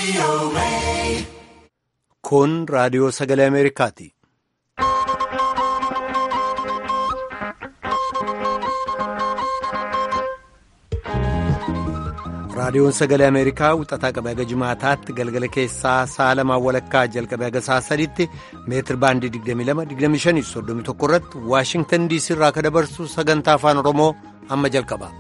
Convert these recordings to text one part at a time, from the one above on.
Kun raadiyoo sagalee Ameerikaati. Raadiyoon sagalee Ameerikaa wixataa qabee haga jimaataatti galgala keessaa sa'a lamaan walakkaa jalqabee haga sa'a sadiitti meetir baandii 22-25-31 irratti Waashingtan diisii irraa akka dabarsu sagantaa afaan Oromoo amma jalqaba.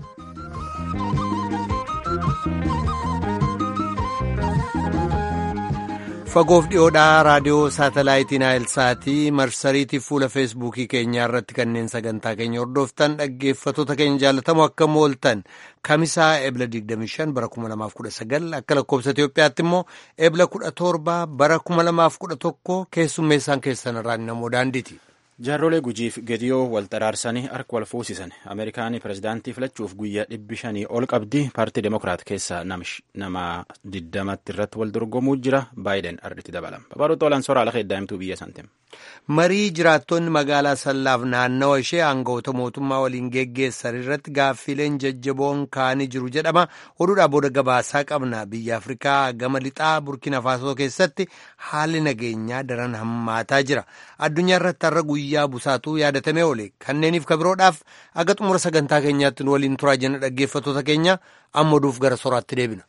Fagoof dhiyoodhaa raadiyoo saatalaayitii Naayilsaatii marsariitii fuula feesbuukii keenyaa irratti kanneen sagantaa keenya hordoftan dhaggeeffattoota keenya jaallatamoo akka mooltan kamisaa ebla 25 bara 2019 akka lakkoobsa Itoophiyaatti immoo ebla 17 bara 2011 keessummeessaan keessan irraan namoo daandiiti. Jaarrolee gujiif gediyoo wal xaraarsanii harka wal fuusisan Ameerikaanii pirezidaantii filachuuf guyyaa dhibbi shanii ol qabdi paartii Demokiraat keessaa nama diddamatti irratti wal dorgomuu jira baayiden arditti dabalama. Babaadota olan soraa lafa heddaa'imtuu biyya santiin. Marii jiraattonni magaalaa Sallaaf naannawa ishee aangawoota mootummaa waliin geggeessan irratti gaaffiileen jajjaboon kaanii jiru jedhama. Oduudhaa booda gabaasaa qabna. Biyya Afrikaa gama lixaa Burkina Faasoo keessatti haalli nageenyaa daran hammaataa jira. Addunyaa irratti har'a guyyaa busaatuu yaadatamee oole. Kanneeniif kabiroodhaaf aga xumura sagantaa keenyaatti nu waliin turaa jenna dhaggeeffattoota keenya amma oduuf gara soraatti deebina.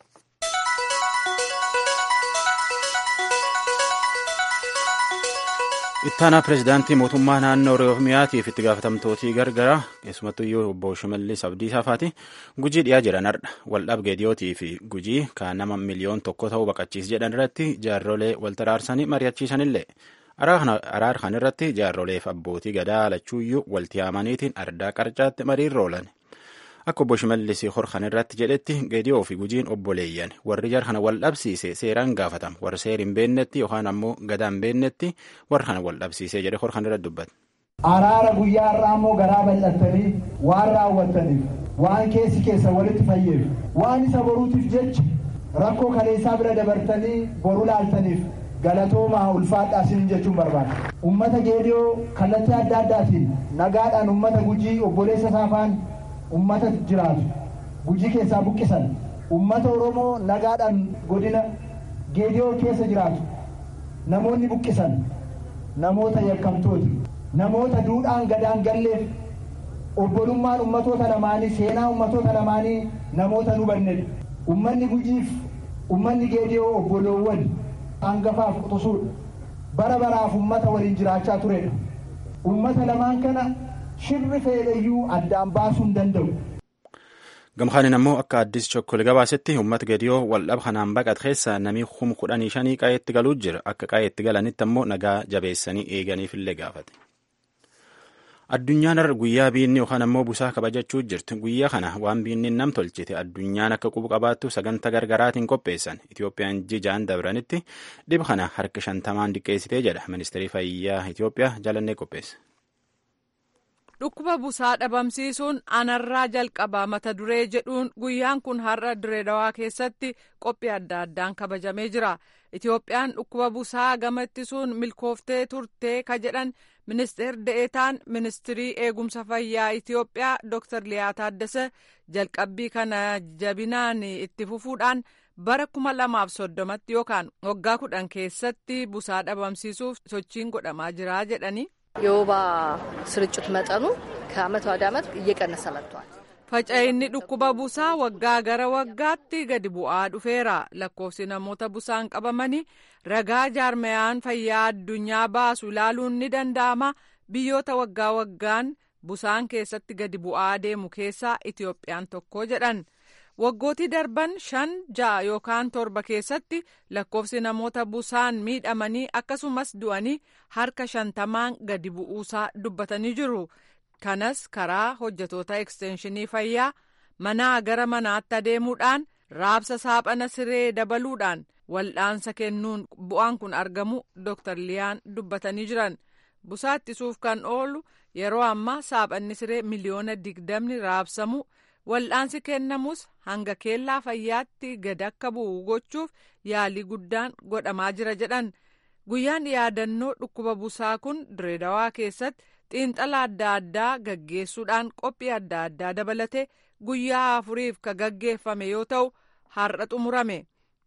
ittaanaa pirezidaantii mootummaa naannoo oromiyaatiif itti gaafatamtootii gargara keessumattuu iyyuu obbo Shimallis Abdiisaa faati gujii dhiyaa jiran hardha waldhaab geediyootii fi gujii kan nama miliyoon tokko ta'uu baqachiis jedhan irratti jaarrolee wal taraarsanii mari'achiisanillee araar kan irratti jaarroleef abbootii gadaa lachuuyyuu walti yaamaniitiin ardaa qarcaatti mariirra oolan. Akka obbo Shimallis horkan irratti jedhetti geediyoo fi gujiin obboleeyyan warri jar kana wal dhabsiise seeraan gaafatama warri seer hin beennetti yookaan ammoo gadaa hin beennetti warra kana wal dhabsiisee jedhe horkan irratti dubbate. Araara guyyaa irraa immoo garaa bal'attanii waan raawwattaniif waan keessi keessa walitti fayyeef waan isa boruutiif jecha rakkoo kaleessaa bira dabartanii boru laaltaniif galatoomaa ulfaadhaa isin jechuun barbaada. Uummata geediyoo kallattii adda addaatiin nagaadhaan uummata gujii obboleessa saafaan ummata jiraatu gujii keessaa buqqisan ummata oromoo nagaadhaan godina geediyoo keessa jiraatu namoonni buqqisan namoota yakkamtooti namoota duudhaan gadaan galleef obbolummaan ummatoota lamaanii seenaa ummatoota lamaanii namoota nu bannedha ummanni gujiif ummanni geediyoo obboloowwan hangafaaf quxusuudha bara baraaf ummata waliin jiraachaa turedha ummata lamaan kana shirri fedhayyuu addaan baasuu hin danda'u. Gamkaanin ammoo akka addis chokkole gabaasetti uummata gediyoo waldhab kanaan baqat keessa namni kum kudhanii shanii qaa'eetti galuu jira akka qaa'eetti galanitti ammoo nagaa jabeessanii eeganiifillee gaafate. Addunyaan irra guyyaa biinni yookaan ammoo busaa kabajachuu jirti. Guyyaa kana waan biinni nam tolchite addunyaan akka qubu qabaattu sagantaa gargaraatiin qopheessan. Itoophiyaan jijaan dabranitti dhiba kana harka shantamaan diqqeessitee jedha ministeerri fayyaa Itoophiyaa jalannee qopheesse. Dhukkuba busaa dhabamsiisuun anarraa jalqabaa mata duree jedhuun guyyaan kun har'a direedawaa keessatti qophii adda addaan kabajamee jira. Itoophiyaan dhukkuba busaa gama ittisuun milkooftee turtee ka jedhan ministeer de'eetaan ministirii eegumsa fayyaa Itoophiyaa Dr. Liyaa Taaddasee jalqabbii kana jabinaan itti fufuudhaan bara kuma lamaaf soddomatti yookaan waggaa kudhan keessatti busaa dhabamsiisuuf sochiin godhamaa jira jedhani. የወባ ስርጭት መጠኑ ከአመት ወደ አመት እየቀነሰ መጥቷል። Faca'inni dhukkuba busaa waggaa gara waggaatti gadi bu'aa dhufeera. Lakkoofsi namoota busaan qabamanii ragaa jaarmayaan fayyaa addunyaa baasu ilaaluun ni danda'ama. Biyyoota waggaa waggaan busaan keessatti gadi bu'aa deemu keessaa Itoophiyaan tokko jedhan. Waggootii darban shan ja'a yookaan torba keessatti lakkoofsi namoota busaan miidhamanii akkasumas du'anii harka shantamaan gadi bu'uusaa dubbatanii jiru. Kanas karaa hojjetoota ekstenshinii fayyaa manaa gara manaatti adeemuudhaan raabsa saaphana siree dabaluudhaan wal'aansa kennuun bu'aan kun argamu Dr. Liyaan dubbatanii jiran. Busaa ittisuuf kan oolu yeroo ammaa saaphanni siree miliyoona digdamni raabsamu. wal'aansi kennamus hanga keellaa fayyaatti gad akka bu'u gochuuf yaalii guddaan godhamaa jira jedhan guyyaan yaadannoo dhukkuba busaa kun direedawaa keessatti xiinxala adda addaa gaggeessuudhaan qophii adda addaa dabalate guyyaa afuriif ka gaggeeffame yoo ta'u har'a xumurame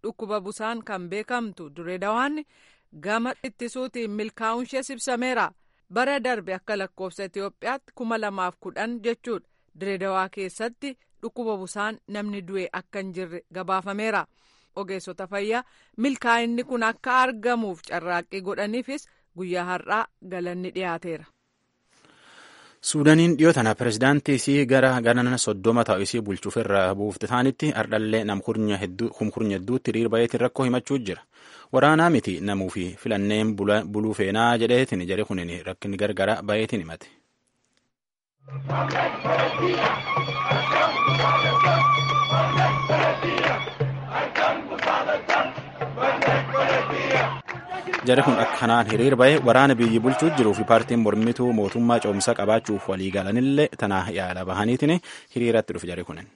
dhukkuba busaan kan beekamtu Direedawaan gama ittisuutiin milkaa'uun ishee ibsameera. Bara darbe akka lakkoofsa Itoophiyaatti kuma lamaaf kudhan jechuudha. Direedawaa keessatti dhukkuba busaan namni du'e akka hin jirre gabaafameera. Ogeessota fayyaa milkaa'inni kun akka argamuuf carraaqqii godhaniifis guyyaa har'aa galanni dhiyaateera. suudaniin dhiyoo tana pirezidaantii isii gara ganana soddoma ta'u isii bulchuuf irra buufte taanitti ardhallee namkurnya hedduutti hiriir bayeetiin rakkoo himachuu jira waraanaa miti namuu fi filanneen buluu feenaa jedheetiin jedhe kunin rakkinni gargara bayeetiin himate. jari kun akkanaan hiriir bahe waraana biyyi bulchuu jiruu fi paartiin mormituu mootummaa coomsaa qabaachuuf walii galanillee tana yaala bahaniitiin hiriiratti dhufe jari kunin.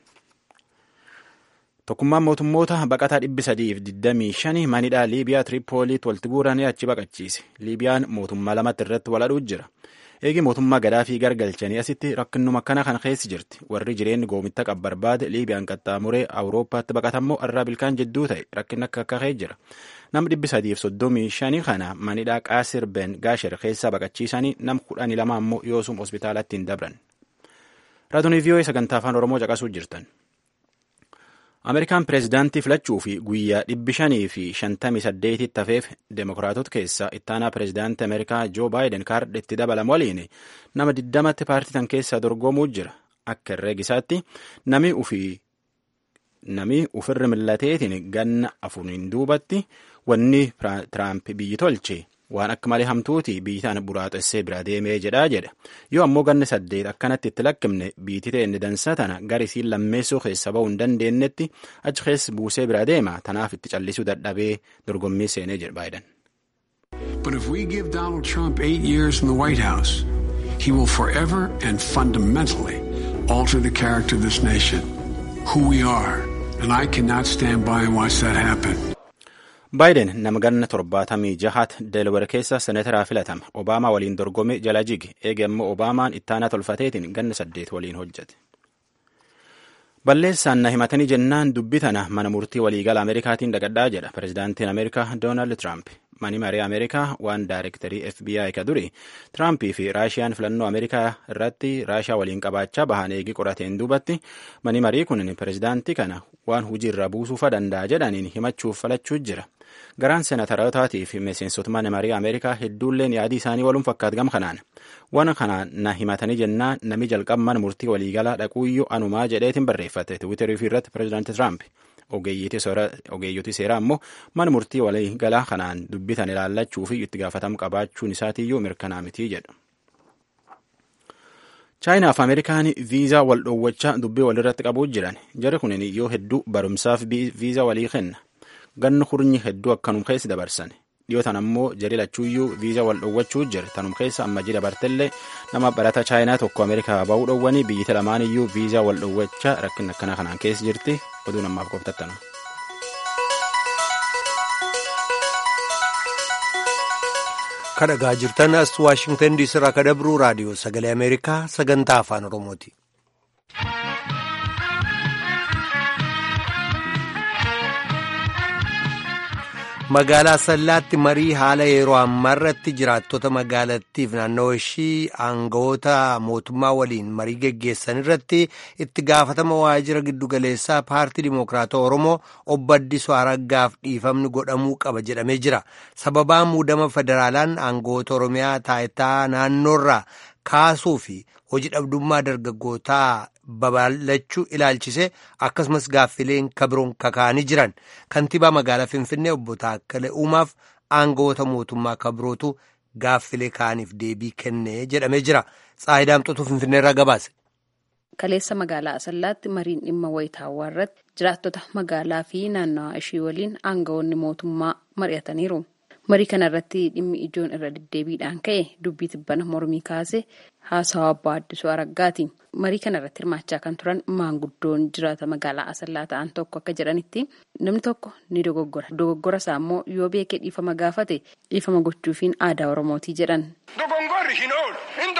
Tokkummaan mootummoota baqataa dhibbi sadiif digdamii shani manidhaa Liibiyaa Tiripooliitti walitti guuranii achi baqachiise. Liibiyaan mootummaa lamatti irratti waladhuu jira. Eegi mootummaa gadaafii gargalchanii asitti rakkinnuma akkana kan keessi jirti. Warri jireenyi goomitta qab barbaade Liibiyaan qaxxaamuree Awurooppaatti baqatammoo irraa bilkaan jidduu ta'e rakkinni akka akka jira. Nam dhibbi sadiif soddomii shanii kana manidhaa Qaasir Ben Gaasher keessaa baqachiisanii nam kudhanii lama ammoo yoosum hospitaalatti hin dabran. Raadiyoo VOA sagantaa afaan Oromoo caqasuu jirtan. Ameerikaan pireezidaantii filachuu fi guyyaa dhibbi shanii fi shantamii saddeetitti hafeef deemokiraatota keessaa ittaanaa pireezidaantii Ameerikaa Joo Baayiden kaardha itti dabalamu waliin nama diddamatti paartii tan keessaa dorgomuu jira. Akka herreegisaatti nami ufii nami ufirra millateetiin ganna afuriin duubatti wanni Tiraamp biyyi tolche waan akka malee hamtuuti biyyi tana buraaxessee bira deemee jedhaa jedha yoo ammoo ganna saddeet akkanatti itti lakkifne biitii ta'e dansa tana garisiin lammeessuu keessa ba'uu hin dandeenyetti achi keessa buusee bira deema tanaaf itti callisuu dadhabee dorgommii seenee jedha Baayiden. But if we give Donald Trump eight years in the White House, he will forever and fundamentally alter the character of this nation, who we are, and I cannot stand by and watch that happen. baayiden nama ganna torbaatamii jahat deelawar keessa seneetaraa filatame obaamaa waliin dorgome jala jige eege immoo obaamaan ittaanaa tolfateetiin ganna saddeet waliin hojjete. balleessaan na himatanii jennaan dubbi tana mana murtii waliigala ameerikaatiin dhaqadhaa jedha pireezidaantiin ameerikaa doonaald tiraamp mani maree ameerikaa waan daayirektarii fbi ka duri tiraampii fi raashiyaan filannoo ameerikaa irratti raashiyaa waliin qabaachaa bahan eegi qorateen duubatti mani marii kun pireezidaantii kana waan hujii irra buusuufa danda'a jedhaniin himachuuf falachuu jira. garaan seenatarotaatii fi miseensota mana marii ameerikaa hedduulleen yaadii isaanii waluun fakkaatu gam kanaan waan kanaan na himatanii jennaan nami jalqaba mana murtii waliigalaa dhaquuyyuu anumaa jedheetiin barreeffate tiwiitarii fi irratti pireezidaanti tiraamp ogeeyyotii seeraa ammoo mana murtii waliigalaa kanaan dubbitan ilaallachuu fi itti gaafatamu qabaachuun isaatiiyyuu mirkanaa mitii jedhu. chaayinaa fi ameerikaan viizaa wal dhoowwachaa dubbii walirratti qabuu jiran jari kunin yoo hedduu barumsaaf viizaa walii kenna. ganni hurnyi hedduu akkanum keessa dabarsan dhiyootan ammoo jari lachuuyyuu viizaa wal dhoowwachuu jira tanum keessa amma ji dabartellee nama barata chaayinaa tokko ameerikaa ba'uu dhoowwanii biyyita lamaan iyyuu viizaa wal dhoowwachaa rakkin akkana kanaan keessa jirti oduu namaaf qoftattanu. kadhagaa jirtan as waashingtan diisii irraa kadabruu raadiyoo sagalee ameerikaa sagantaa afaan oromooti. magaalaa sallaatti marii haala yeroo ammaarratti jiraattota magaalattiif naannoo ishii aangawoota mootummaa waliin marii geggeessan irratti itti gaafatama waajjira giddugaleessaa paartii dimokiraatawaa oromoo obbo Addisuu Araggaaf dhiifamni godhamuu qaba jedhamee jira sababaa muudama federaalaan aangawoota oromiyaa taayitaa naannoorraa kaasuu fi hojii dhabdummaa dargaggootaa babal'achuu ilaalchise akkasumas gaaffileen kabiroon kakaa'anii jiran kantiibaa magaalaa finfinnee obbo Taakkalee Uumaaf aangawoota mootummaa kabirootu gaaffilee kaaniif deebii kennee jedhamee jira tsaayidaamxotu finfinnee irraa gabaase. Kaleessa magaalaa Asallaatti mariin dhimma wayitaawwaa irratti jiraattota magaalaa fi naannawaa ishii waliin aangawoonni mootummaa mari'ataniiru. Marii kana irratti dhimmi ijoon irra deddeebiidhaan ka'e dubbii tibbana mormii kaase haasawaa abbaa addisuu araggaati. Marii kana irratti hirmaachaa kan turan maanguddoon jiraata magaalaa Asallaa ta'an tokko akka jedhanitti namni tokko ni dogoggora. Dogoggora isaa immoo yoo beekee dhiifama gaafate dhiifama gochuufiin aadaa Oromootii jedhan. Dogongorri hin oolu. Hin dogongora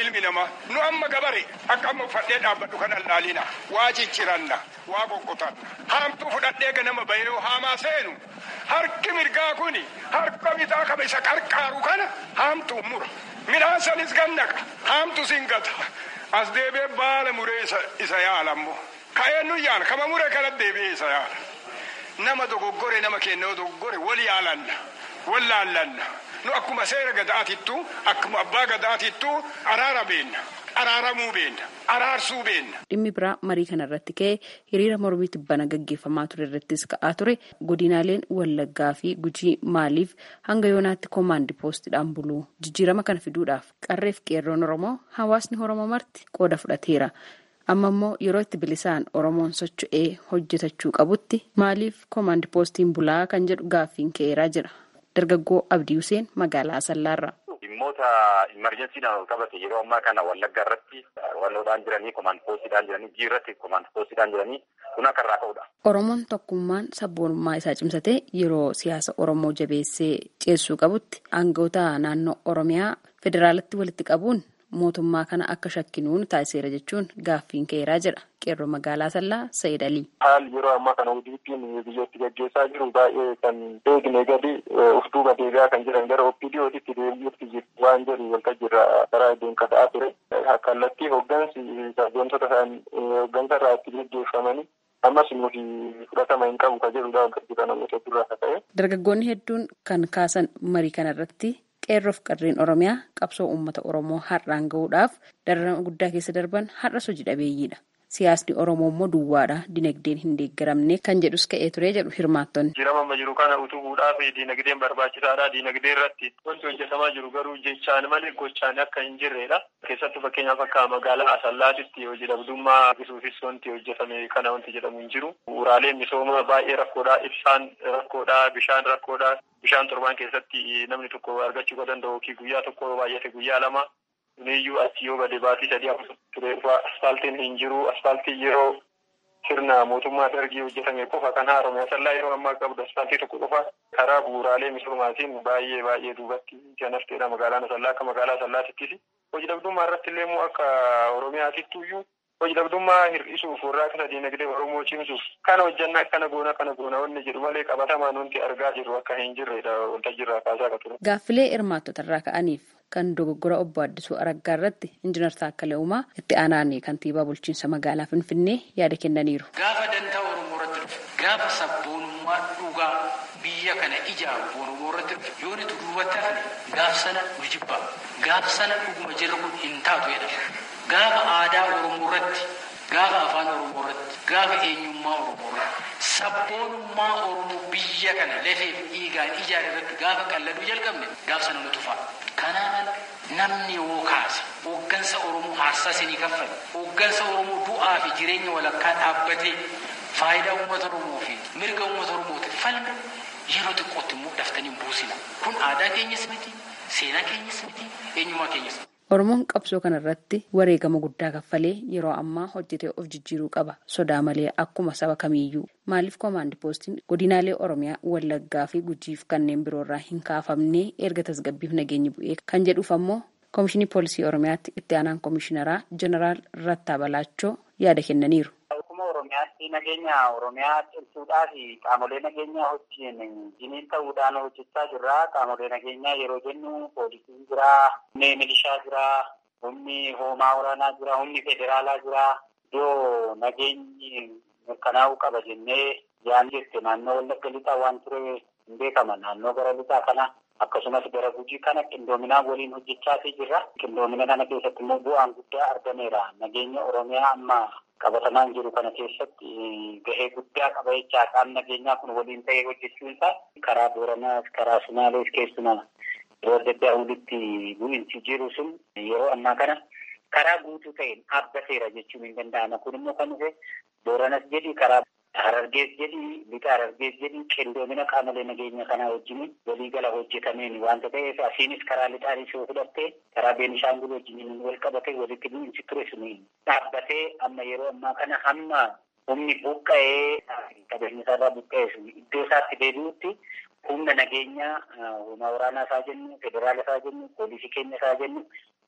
ilmi namaa nu amma gabare akka amma uffadhee dhaabbadhu kan allaalina waa cicciranna waa qoqqotanna haamtuu fudhadhee ganama bahee haamaa seenu harki mirgaa kuni harka bitaa kaba isa qarqaaru kana haamtuu mura midhaan sanis gannaqa haamtu sin gata as deebee baala muree isa yaala ammoo ka'ee nu yaala kama muree kana deebi'ee isa yaala nama dogoggore nama kennoo dogoggore wal yaalanna wal laallanna nu akkuma seera gadaatittu akkuma abbaa gadaatittu araara beenna araaramuu beenna araarsuu beenna. Dhimmi biraa marii kana irratti ka'ee hiriira mormii tibbana gaggeeffamaa ture irrattis ka'aa ture godinaaleen wallaggaa fi gujii maaliif hanga yoonaatti koomaandi poostiidhaan buluu jijjiirama kana fiduudhaaf qarreef qeerroon oromoo hawaasni oromoo marti qooda fudhateera. amma immoo yeroo itti bilisaan oromoon socho'ee hojjetachuu qabutti maaliif koomaandi poostiin bulaa kan jedhu gaaffiin ka'eeraa jira dargaggoo abdii huseen magaalaa asallaarra. dhimmoota imerjensiidhaan qabate yeroo ammaa kana wallagga irratti walloodhaan jiranii koomaandi poostiidhaan jiranii jii irratti koomaandi poostiidhaan jiranii kun akka irraa ka'udha. oromoon tokkummaan sabboonummaa isaa cimsatee yeroo siyaasa oromoo jabeessee ceessuu qabutti aangawoota naannoo oromiyaa federaalatti walitti qabuun. mootummaa kana akka shakkinuun taasiseera jechuun gaaffiin ka'eeraa jedha qeerroo magaalaa sallaa Sayyid Alii. Haalli yeroo ammaa kana ODP'n biyyatti gaggeessaa jiru baay'ee kan eegne gadi of duuba deebi'aa kan jiran gara OPDO'titti deebi'uutti jiru waan jedhu waltajjiirra karaa deemka ta'aa ture. Kallattii hooggansi wantoota isaan hooggansa irraa itti gaggeeffamanii ammas nuti fudhatama hin qabu ka jedhudha waltajjiirra namoota hedduurraa akka ta'e. Dargaggoonni hedduun kan kaasan marii kanarratti qeerroof qarreen oromiyaa qabsoo uummata oromoo har'aan gahuudhaaf dararama guddaa keessa darban har'as hojii dhabeeyyiidha. Siyaasni Oromoo immoo duwwaadha. Dinagdeen hin deeggaramne kan jedhus ka'ee ture jedhu hirmaattonni. Jirama amma jiru kana utubuudhaaf dinagdeen barbaachisaadha. Dinagdee irratti wanti hojjetamaa jiru garuu jechaan malee gochaan akka hin jirredha. Keessattuu fakkeenyaaf akka magaalaa Asallaatitti hojii dhabdummaa hir'isuufis wanti hojjetame kana wanti jedhamu hin jiru. Bu'uuraaleen misoomaa baay'ee rakkoodha. Ibsaan rakkoodha. Bishaan rakkoodha. Bishaan torbaan keessatti namni tokko argachuu kan danda'u guyyaa tokko baay'ate guyyaa lama. Kuniyyuu achi yoo gadi baatii sadii afur ture dhufa asfaaltiin hin jiru. Asfaaltii yeroo sirna mootummaa dargii hojjetame qofa kan haarome asallaa yeroo ammaa qabdu asfaaltii tokko qofa karaa bu'uuraalee misoomaatiin baay'ee baay'ee duubatti kan hafteedha magaalaan asallaa akka magaalaa asallaatittis. Hojii dhabdummaa irratti illee immoo akka oromiyaatittu iyyuu hojii dhabdummaa hir'isuuf warraaqsa dinagdee oromoo cimsuuf kana hojjannaa kana goona kana goona wanni jedhu malee qabatamaan wanti argaa jirru akka hin jirredha waltajjiirraa kaasaa akka ture. Gaaffilee hirmaattota irraa ka'aniif kan dogoggora obbo Addisuu Araggaa irratti injinar Taakkalee Uumaa itti aanaan kantiibaa bulchiinsa magaalaa Finfinnee yaada kennaniiru. Gaafa dantaa Oromoo irratti dhufe gaafa sabboonummaa dhugaa biyya kana ijaaru Oromoo irratti dhufe yoo nuti duubatti hafne gaaf sana nu jibba gaaf sana dhuguma jirru kun hin taatu jedhama. Gaafa aadaa Oromoo irratti gaafa afaan Oromoo irratti gaafa eenyummaa Oromoo irratti sabboonummaa Oromoo biyya kana lafeef dhiigaan ijaare irratti gaafa qalladuu jalqabne gaaf sana nu tufa. Kanaaf namni yoo kaase hooggansa Oromoo haarsaa isinii kaffale hooggansa Oromoo du'aa fi jireenya walakkaa dhaabbatee faayidaa uummata Oromoo fi mirga uummata Oromootiif falme yeroo xiqqootti immoo daftanii buusina. Kun aadaa keenyas miti, seenaa keenyas miti, eenyummaa keenyas miti. Oromoon qabsoo kanarratti wareegama guddaa kaffalee yeroo ammaa hojjetee of jijjiiruu qaba. Sodaa malee akkuma saba kamiiyyuu. Maaliif koomaandi poostiin godinaalee Oromiyaa, Wallaggaa fi Gujiif kanneen biroorraa hin kaafamne erga tasgabbiif nageenyi bu'ee kan jedhuuf ammoo Koomishinii Poolisii Oromiyaatti itti aanaan Koomishineraa Jeneraal Rattaa Balaachoo yaada kennaniiru. Oromiyaatti nageenya Oromiyaa cimsuudhaa fi qaamolee nageenyaa wajjin jiniin ta'uudhaan hojjechaa jirra. Qaamolee nageenyaa yeroo jennu poolisiin jira, humni milishaa jira, humni hoomaa waraanaa jira, humni federaalaa jira. Iddoo nageenyi mirkanaa'uu qaba jennee yaan jette naannoo wallagga lixaa waan ture hin beekama. Naannoo gara lixaa kana akkasumas gara gujii kana qindoominaan waliin hojjechaatii jirra. Qindoomina kana keessatti immoo bu'aan guddaa argameera. Nageenya Oromiyaa amma qabatamaan jiru kana keessatti gahee guddaa qaba jechaa qaamni nageenyaa kun waliin ta'ee hojjechuun isaa karaa Booranaas karaa Sumaalees keessumaa yeroo adda addaa walitti bu'insi jiru sun yeroo ammaa kana karaa guutuu ta'een dhaabbateera jechuun hin danda'ama. Kun immoo kan dhufe Booranas jedhi karaa Harargees jedhi lixa Harargees jedhi qindoomina qaamolee nageenya kanaa wajjin waliigala hojjetameen waanta ta'eef asiinis karaa lixaanis yoo fudhatte karaa Beenishaangul wajjin wal qabate walitti bu'insi ture suni dhaabbatee amma yeroo ammaa kana hamma humni buqqa'ee qabeenya isaarraa buqqa'ee sun iddoo isaatti deebi'utti humna nageenyaa humna waraanaa isaa jennu federaala isaa jennu poolisii keenya isaa jennu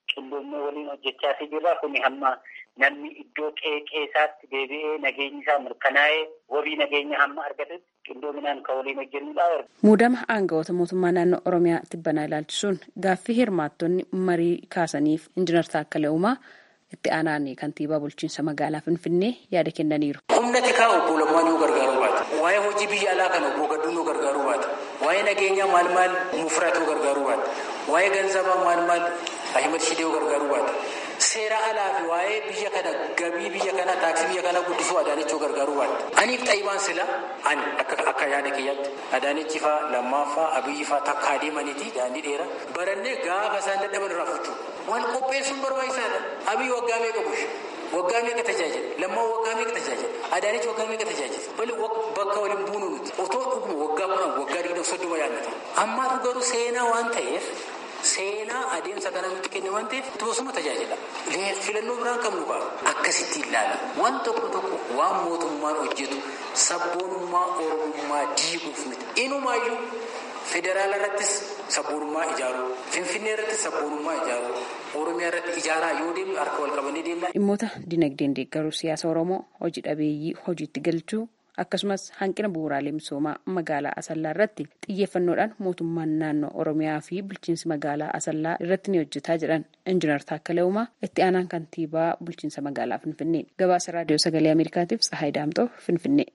qindoomnee waliin hojjechaa jirra. Kuni hamma namni iddoo qeeqeesaatti deebi'ee nageenyi isaa mirkanaa'ee wabii nageenya hamma argatutti qindoominaan kan waliin hojjennudha. Muudama aangawoota mootummaa naannoo Oromiyaa tibbanaa ilaalchisuun gaaffii hirmaattonni marii kaasaniif injiinar Taakkalee Uumaa itti aanaan kantiibaa bulchiinsa magaalaa Finfinnee yaada kennaniiru. Humna tikaa obbo Lammaan yoo gargaaruu baate, waa'ee hojii biyya alaa kana obbo Gadduun yoo gargaaruu baate, waa'ee nageenyaa maal maal mufraat yoo gargaaruu baate, waa'ee ganzabaa maal maal Ahimad Shidee yoo gargaaruu baate, seera alaa fi waa'ee biyya kana gabii biyya kana taaksii biyya kana guddisuu Adaanechoo gargaaruu baate. Aniif xayyibaan sila ani akka akka yaada kiyyaatti Adaanechi faa lammaffaa Abiyyi faa takka adeemaniiti daandii dheeraa barannee gaafa isaan dadhaban irraa fuchuu. Wal qopheessuun barbaachisaadha. Abiyyi waggaa meeqa bushe? Waggaa meeqa tajaajila? Lammaa waggaa meeqa tajaajila? Adaanechi waggaa meeqa tajaajila? Bali bakka waliin buunu nuti. Otoo dhuguma waggaa kudhan waggaa digdama soddoma yaadnata. Ammaatu garuu seenaa waan ta'eef seenaa adeemsa kana nutti kenne waan ta'eef tosuma tajaajila. Filannoo biraan qabnu qaba. Akkasitti ilaala. Waan tokko tokko waan mootummaan hojjetu sabboonummaa oromummaa diiguuf miti. Inumaayyuu federaala irrattis sabboonummaa ijaaruu, finfinnee irrattis sabboonummaa ijaaruu, oromiyaa irratti ijaaraa yoo deemnu harka wal qabannee deemna. Dhimmoota dinagdeen deeggaruu siyaasa Oromoo hojii dhabeeyyii hojiitti galchuu akkasumas hanqina bu'uuraalee misoomaa magaalaa Asallaa irratti xiyyeeffannoodhaan mootummaan naannoo Oromiyaa fi bulchiinsi magaalaa Asallaa irratti ni hojjetaa jedhan Injiinar Taakkalee Uumaa itti aanaan kantiibaa bulchiinsa magaalaa Finfinnee. Gabaasa raadiyoo sagalee Ameerikaatiif Tsahaay Daamxoo Finfinnee.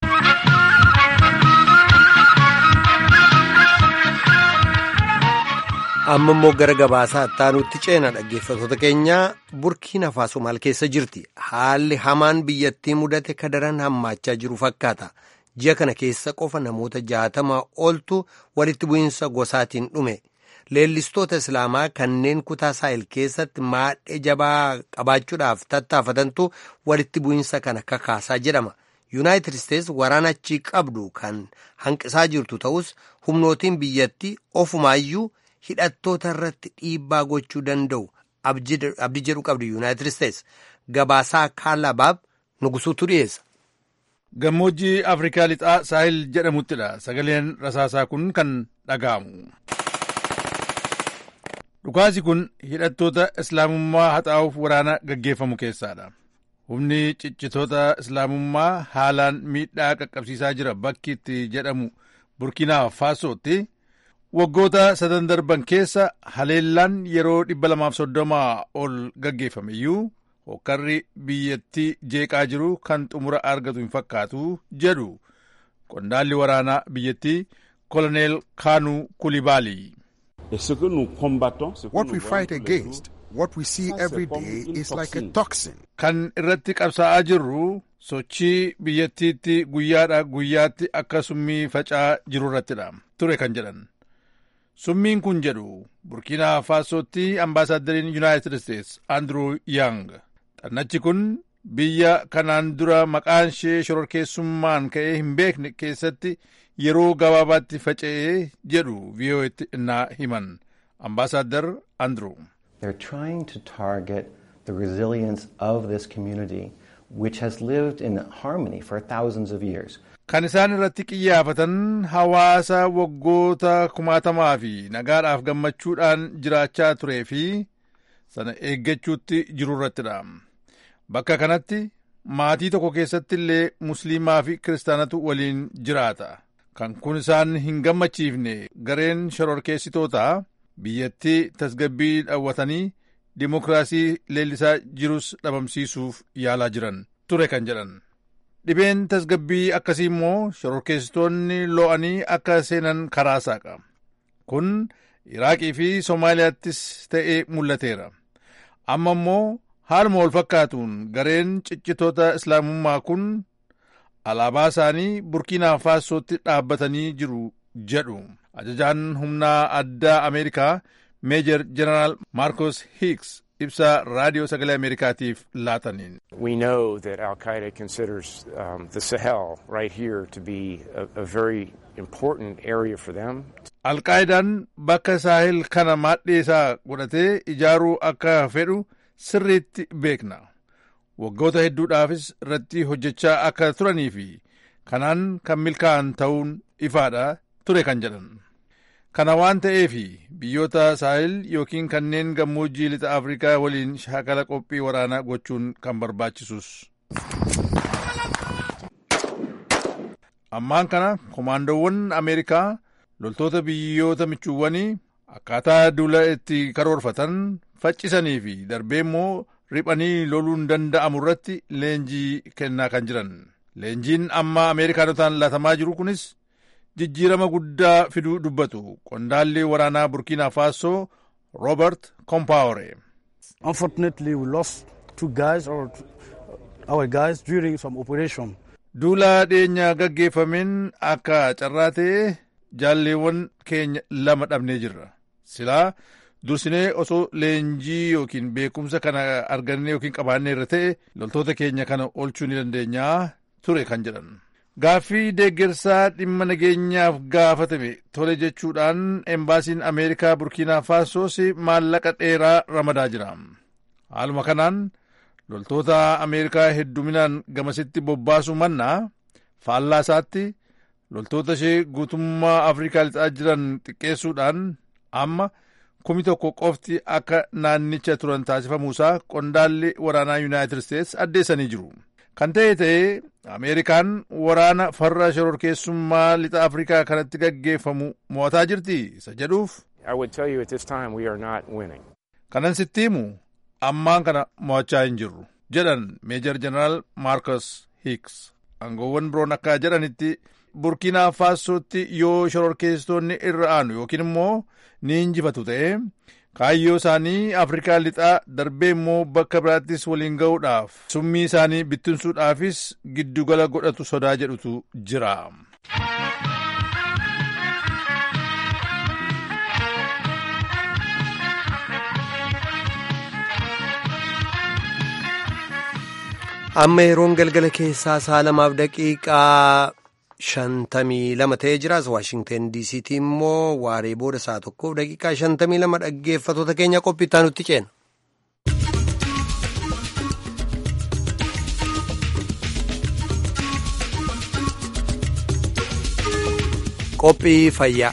amma immoo gara gabaasaa ittaanutti ceena dhaggeeffatoota keenyaa burkiina faaso maal keessa jirti haalli hamaan biyyattii mudate kadaran hammaachaa jiru fakkaata ji'a kana keessa qofa namoota jaatama oltu walitti bu'iinsa gosaatiin dhume leellistoota islaamaa kanneen kutaa saahil keessatti maadhee jabaa qabaachuudhaaf tattaafatantu walitti bu'iinsa kana kakaasaa jedhama yuunaayitid isteets waraana achii qabdu kan hanqisaa jirtu ta'us humnootiin biyyattii ofumaayyuu hidhattoota irratti dhiibbaa gochuu danda'u abdii jedhu qabdi yuunaayitid isteets gabaasaa kaalabaab nugusuutu dhiyeessa. Gammoojjii Afrikaa lixaa saahil jedhamuttidha sagaleen rasaasaa kun kan dhaga'amu. Dhukaasi kun hidhattoota islaamummaa haxaa'uuf waraana gaggeeffamu keessaadha. Humni ciccitoota islaamummaa haalaan miidhaa qaqqabsiisaa jira bakki itti jedhamu burkiinaa faasootti. waggoota sadan darban keessa haleellaan yeroo dhibba lamaaf soddomaa ol gaggeeffame iyyuu hokkarri biyyattii jeeqaa jiru kan xumura argatu hin fakkaatu jedhu qondaalli waraanaa biyyattii koloneel kaanuu kulibaalii. What we fight against, what we see every day is like a toxin. Kan irratti qabsaa'aa jirru sochii biyyattiitti guyyaadha guyyaatti akka summii faca'aa jiru irrattidha ture kan jedhan. Summiin kun jedhu burkiinaa faasootti ambaasaaddariin yuunaayitid isteets Andrew Yang. Xannachi kun biyya kanaan dura maqaan ishee shororkeessummaan ka'ee hin beekne keessatti yeroo gabaabaatti faca'ee jedhu vii'oo'etti innaa himan. Ambaasaaddar Andrew. They're trying to target the resilience of this community which has lived in harmony for thousands of years. Kan isaan irratti qiyyaafatan hawaasa waggoota kumaatamaa fi nagaadhaaf gammachuudhaan jiraachaa turee fi sana eeggachuutti jiru irrattidha. Bakka kanatti maatii tokko keessatti illee musliimaa fi kiristaanatu waliin jiraata. Kan kun isaan hin gammachiifne gareen shororkeessitootaa biyyattii tasgabbii dhawwatanii dimokiraasii leellisaa jirus dhabamsiisuuf yaalaa jiran ture kan jedhan. Dhibeen tasgabbii akkasii immoo shororkeessitoonni lo'anii akka seenan karaa saaqa. Kun Iraaqii fi Somaaliyaattis ta'ee mul'ateera. Amma immoo haaluma wal fakkaatuun gareen ciccitoota islaamummaa kun alaabaa isaanii burkiinaa faasootti dhaabbatanii jiru jedhu. Ajajaan humnaa addaa Ameerikaa Meejar Jeneraal Maarkos Hiiks ibsa raadiyoo sagalee Ameerikaatiif laataniin. We know that Al Qaeda considers um, the Sahel right here to be a, a very important area for them. Alqaayidaan bakka saahil kana maadhee isaa godhatee ijaaruu akka fedhu sirriitti beekna. Waggoota hedduudhaafis irratti hojjechaa akka turanii fi kanaan kan milkaa'an ta'uun ifaadha ture kan jedhan. kana waan ta'eef biyyoota saahil yookiin kanneen gammoojjii lixa afrikaa waliin shaakala qophii waraanaa gochuun kan barbaachisus ammaan kana koomaandoowwan ameerikaa loltoota biyyoota michuuwwanii akkaataa duula itti karoorfatan faccisanii fi darbee immoo riphanii loluun danda'amu irratti leenjii kennaa kan jiran leenjiin amma ameerikaanotaan laatamaa jiru kunis jijjiirama guddaa fiduu dubbatu qondaalli waraanaa burkiinaa faasoo roobert kompaawore Unfortunately, we lost two guys or our guys during some operation. duula dhiyeenya gaggeeffameen akka carraa ta'e jaalleewwan keenya lama dhabnee jirra silaa dursinee osoo leenjii yookiin beekumsa kana argannee yookiin qabaannee irra ta'e loltoota keenya kana oolchuu ni dandeenyaa ture kan jedhan gaaffii deeggarsaa dhimma nageenyaaf gaafatame tole jechuudhaan embaasiin ameerikaa burkiinaa faasoos maallaqa dheeraa ramadaa jira haaluma kanaan loltoota ameerikaa hedduminaan gamasitti bobbaasu mannaa faallaa isaatti loltoota ishee guutummaa afrikaa lixaa jiran xiqqeessuudhaan amma kumi tokko qofti akka naannicha turan taasifamuusaa qondaalli waraanaa yuunaayitid isteets addeessanii jiru kan ta'e ta'ee ameerikaan waraana farra shororkeessummaa lixa afrikaa kanatti gaggeeffamu mo'ataa jirti isa jedhuuf I would tell you at this time we are not winning. kanan sitti himu ammaan kana mo'achaa hin jirru jedhan meejor jeneraal maarkos hiiks aangoowwan biroon akka jedhanitti burkiinaa faasootti yoo shororkeessitoonni irra aanu yookiin immoo ni injifatu ta'e kaayyoo isaanii afrikaa lixaa darbee immoo bakka biraattis waliin ga'uudhaaf summii isaanii bittinsuudhaafis giddugala godhatu sodaa jedhutu jira. amma yeroon galgala keessaa sa'a lamaaf daqiiqaa shantamii lama ta'ee jiraas waashingten diisiitii immoo waaree booda sa'a tokkoof daqiiqaa shantamii lama dhaggeeffatoota keenya qophiittaa nutti ceena. qophii fayyaa.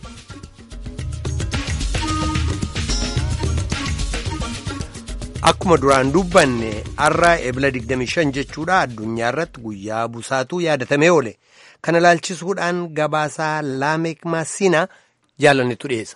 Akkuma duraan dubbanne har'a ebila 25 jechuudha addunyaa irratti guyyaa busaatu yaadatamee oole. Kana ilaalchisuudhaan gabaasaa Laameek Maasina jaalannetu dhiyeessa.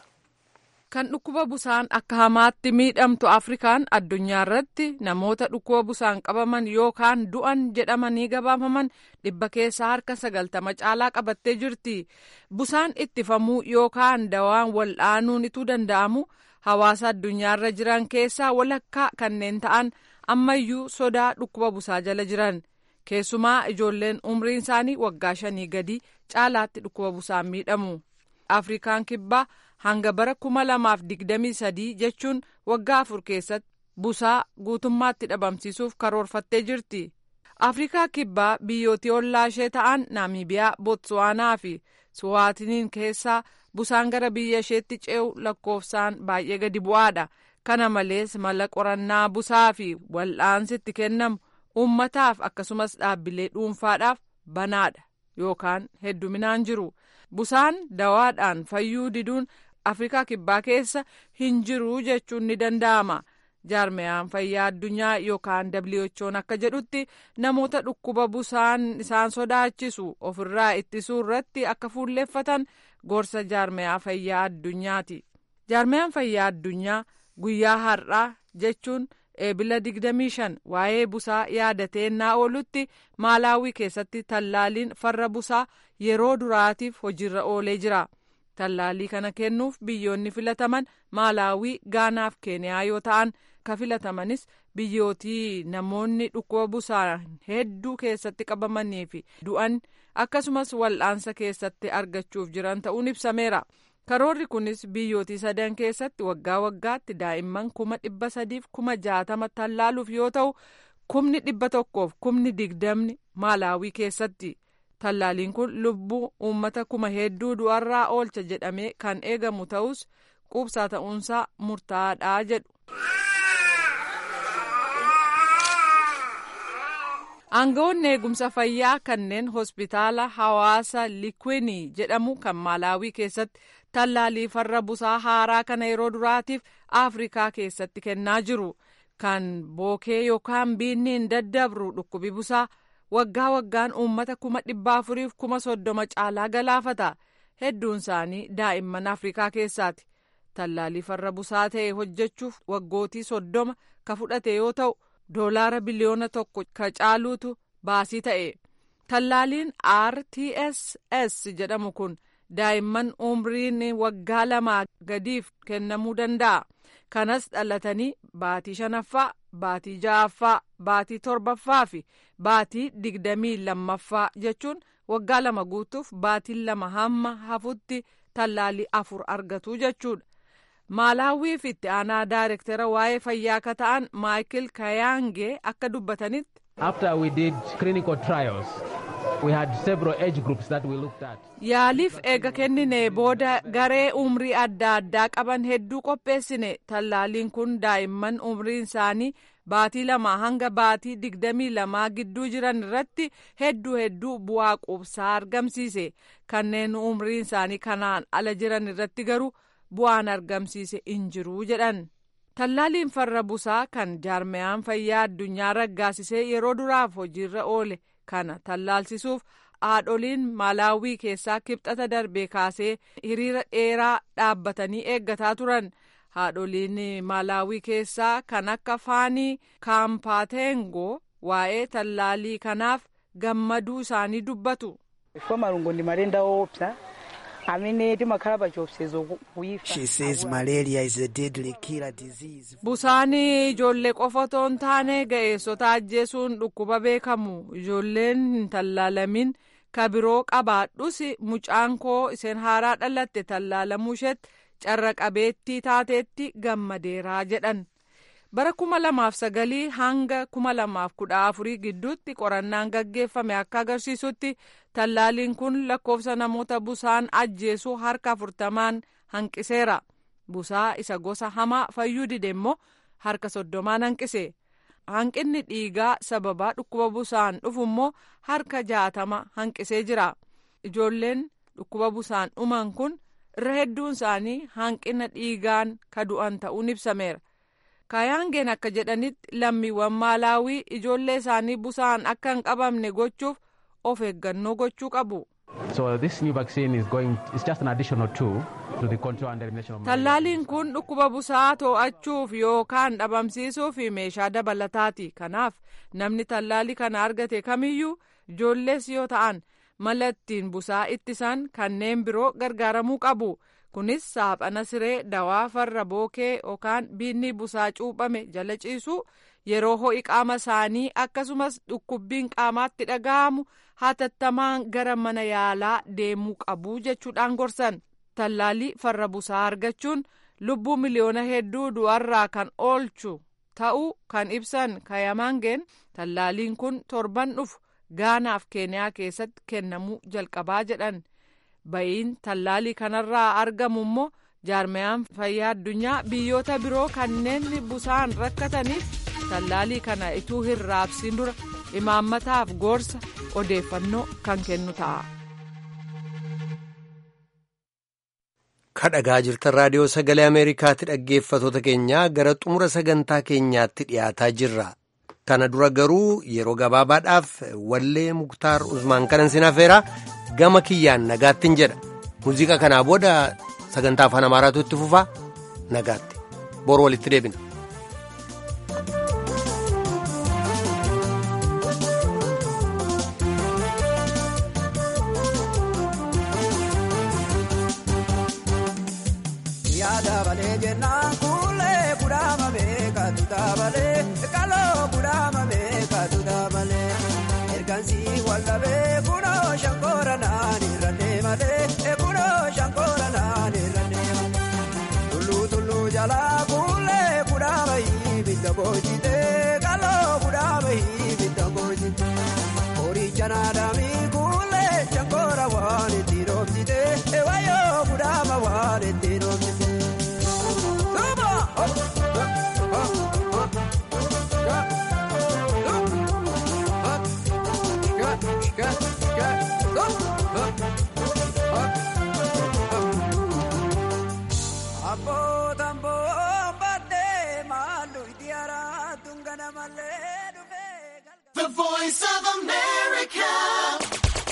Kan dhukkuba busaan akka hamaatti miidhamtu Afrikaan addunyaa irratti namoota dhukkuba busaan qabaman yookaan du'an jedhamanii gabaafaman dhibba keessaa harka sagaltama caalaa qabattee jirti. Busaan ittifamuu yookaan dawaan wal'aanuun ituu danda'amu. hawaasa addunyaarra jiran keessaa walakkaa kanneen ta'an ammayyuu sodaa dhukkuba busaa jala jiran keessumaa ijoolleen umriin isaanii waggaa shanii gadi caalaatti dhukkuba busaan miidhamu afrikaan kibbaa hanga bara kuma lamaaf digdamii sadii jechuun waggaa afur keessatti busaa guutummaatti dhabamsiisuuf karoorfattee jirti afrikaa kibbaa biyyootii ollaa ishee ta'an naamibiyaa bootsuwaanaa fi suwaatiniin keessaa busaan gara biyya isheetti ce'u lakkoofsaan baay'ee gadi bu'aadha kana malees mala qorannaa busaa fi wal'aansi itti kennamu uummataaf akkasumas dhaabbilee dhuunfaadhaaf banaadha yookaan hedduminaan jiru busaan dawaadhaan fayyuu diduun afrikaa kibbaa keessa hin jiru jechuun ni danda'ama jaarmiyaan fayyaa addunyaa yookaan who'n akka jedhutti namoota dhukkuba busaan isaan sodaachisu ofirraa ittisuu irratti akka fuulleeffatan gorsa jaarmiyaa fayyaa addunyaati jaarmiyaan fayyaa addunyaa guyyaa har'aa jechuun eebila 25 waa'ee busaa yaadatee naa oolutti maalaawii keessatti tallaaliin farra busaa yeroo duraatiif hojiirra oolee jira. tallaalii kana kennuuf biyyoonni filataman maalaawii gaanaaf keeniyaa yoo ta'an ka filatamanis biyyootii namoonni dhukkuba busaa hedduu keessatti qabamanii fi du'an akkasumas wal'aansa keessatti argachuuf jiran ta'uun ibsameera karoorri kunis biyyootii sadan keessatti waggaa waggaatti daa'imman kuma dhibba sadiif kuma jaatama tallaaluuf yoo ta'u kumni dhibba tokkoof kumni digdamni maalaawii keessatti. tallaaliin kun lubbuu uummata kuma hedduu du'arraa oolcha jedhamee kan eegamu ta'us quubsaa ta'uunsaa murtaa'aadha jedhu. aangawoonni eegumsa fayyaa kanneen hospitaala hawaasa likwinii jedhamu kan maalaawii keessatti tallaalii farra busaa haaraa kana yeroo duraatiif afrikaa keessatti kennaa jiru kan bookee yookaan biinni hin daddabru dhukkubi busaa waggaa waggaan uummata kuma dhibba afuriif kuma soddoma caalaa galaafata hedduun isaanii daa'imman afrikaa keessaati tallaalii farra busaa ta'e hojjechuuf waggootii soddoma ka fudhate yoo ta'u doolaara biliyoona tokko ka caaluutu baasii ta'e tallaaliin rtss jedhamu kun daa'imman umriin waggaa lamaa gadiif kennamuu danda'a kanas dhalatanii baatii shanaffaa baatii ja'affaa baatii torbaffaa fi baatii digdamii lammaffaa jechuun waggaa lama guutuuf baatiin lama hamma hafutti tallaalii afur argatu jechuudha. maalaawiif itti aanaa daayirektara waa'ee fayyaa akka ta'an maayikil kayaangee akka dubbatanitti. After we did clinical trials, we had several age groups that we looked at. Yaaliif eega kennine booda garee umrii adda addaa qaban hedduu qopheessine tallaaliin kun daa'imman umriin isaanii baatii lama hanga baatii digdamii lamaa gidduu jiran irratti hedduu hedduu bu'aa quubsaa argamsiise kanneen umriin isaanii kanaan ala jiran irratti garuu. bu'aan argamsiise hin jiru jedhan tallaaliin farra busaa kan jaarmayaan fayyaa addunyaa raggaasisee yeroo duraaf hojiirra oole kana tallaalsisuuf haadholiin maalaawii keessaa kibxata darbe kaasee hiriira dheeraa dhaabbatanii eeggataa turan haadholiin maalaawii keessaa kan akka faanii kaampaateengoo waa'ee tallaalii kanaaf gammaduu isaanii dubbatu. She says malaria is a deadly killer disease. Busaanii ijoollee qofa otoo hin taane ga'eessota ajjeesuun dhukkuba beekamu ijoolleen hin tallaalamin ka biroo qabaadhus mucaan koo isheen haaraa dhalatte tallaalamuu isheetti carra qabeettii taateetti gammadeeraa jedhan. bara kuma lamaaf sagalii hanga kuma lamaaf kudha afurii gidduutti qorannaan gaggeeffame akka agarsiisutti tallaaliin kun lakkoofsa namoota busaan ajjeesuu harka afurtamaan hanqiseera busaa isa gosa hamaa fayyuu dide immoo harka soddomaan hanqise hanqinni dhiigaa sababaa dhukkuba busaan dhufu immoo harka jaatama hanqisee jira ijoolleen dhukkuba busaan dhuman kun irra hedduun isaanii hanqina dhiigaan ka du'an ta'uun ibsameera. kayaangeen akka jedhanitti lammiiwwan maalaawii ijoollee isaanii busaan akka hin qabamne gochuuf of eeggannoo gochuu qabu. So this new vaccine is going is just an additional tool to the control and elimination of Tallaaliin kun dhukkuba busaa to'achuuf yookaan dhabamsiisuuf meeshaa dabalataati. Kanaaf namni tallaalii kana argate kamiyyuu ijoollees yoo ta'an mala ittiin busaa ittisan kanneen biroo gargaaramuu qabu. kunis saaphana siree dawaa farra bookee yookaan biinni busaa cuuphame jala ciisuu yeroo ho'i qaama isaanii akkasumas dhukkubbiin qaamaatti dhaga'amu hatattamaan gara mana yaalaa deemuu qabu jechuudhaan gorsan tallaalii farra busaa argachuun lubbuu miliyoona hedduu du'arraa kan oolchu ta'uu kan ibsan kayamaangeen tallaaliin kun torban dhufu gaanaaf keeniyaa keessatti kennamuu jalqabaa jedhan. ba'iin tallaalii kanarraa argamu immoo jaarmayaan fayyaa addunyaa biyyoota biroo kanneen busaan rakkataniif tallaalii kana ituu hin raabsiin dura imaammataaf gorsa odeeffannoo kan kennu ta'a. kadhagaa jirtan raadiyoo sagalee ameerikaatti dhaggeeffatoota keenyaa gara xumura sagantaa keenyaatti dhiyaataa jirra kana dura garuu yeroo gabaabaadhaaf wallee muktaar usmaan kanan sinafeera gama kiyyaan nagaattin jedha muuziqaa kanaa booda sagantaa afaan amaaraatu itti fufaa nagaatti boru walitti deebina. Shankora naani rannee malee kunoo shankora naani rannee malee tullu tullu jalaa kuulee kudhaa bayii bidda boojii